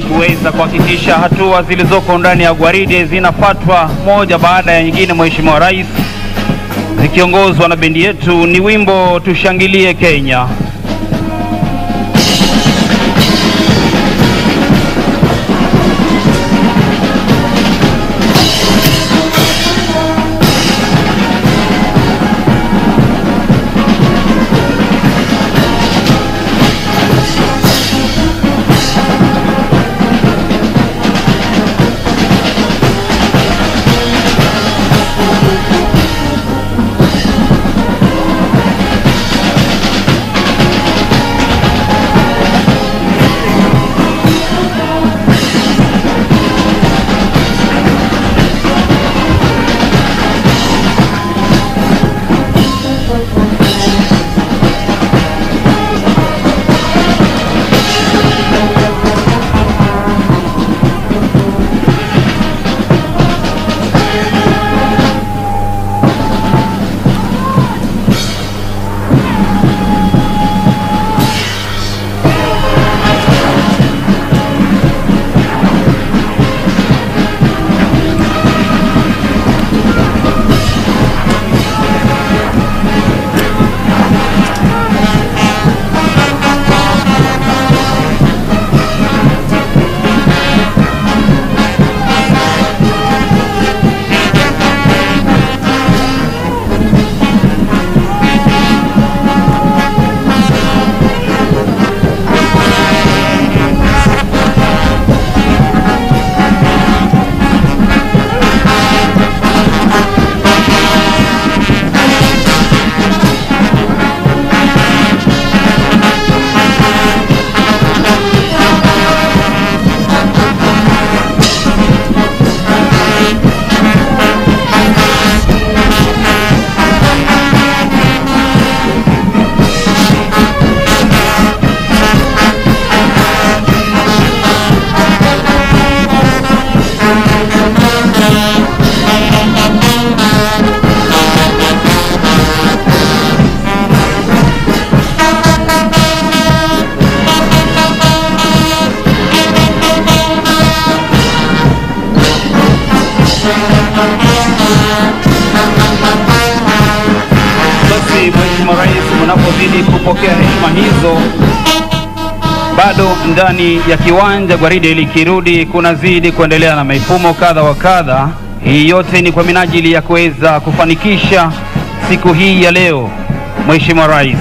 kuweza kuhakikisha hatua zilizoko ndani ya gwaride zinafuatwa moja baada ya nyingine, Mheshimiwa Rais, zikiongozwa na bendi yetu. Ni wimbo tushangilie Kenya. Basi Mheshimiwa Rais, unapozidi kupokea heshima hizo, bado ndani ya kiwanja gwaride likirudi kunazidi kuendelea na mifumo kadha wa kadha. Hii yote ni kwa minajili ya kuweza kufanikisha siku hii ya leo, Mheshimiwa Rais.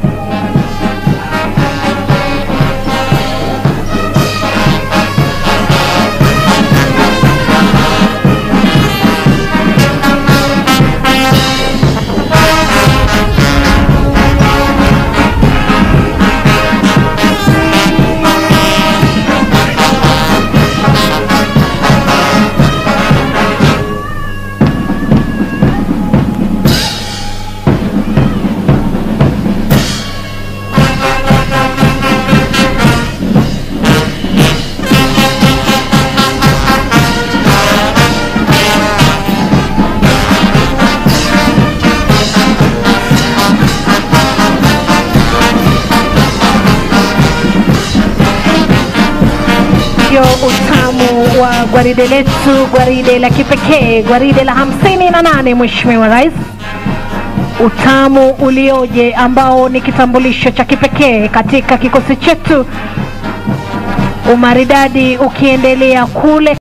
ndio utamu wa gwaride letu, gwaride la kipekee, gwaride la hamsini na nane, Mheshimiwa Rais. Utamu ulioje ambao ni kitambulisho cha kipekee katika kikosi chetu, umaridadi ukiendelea kule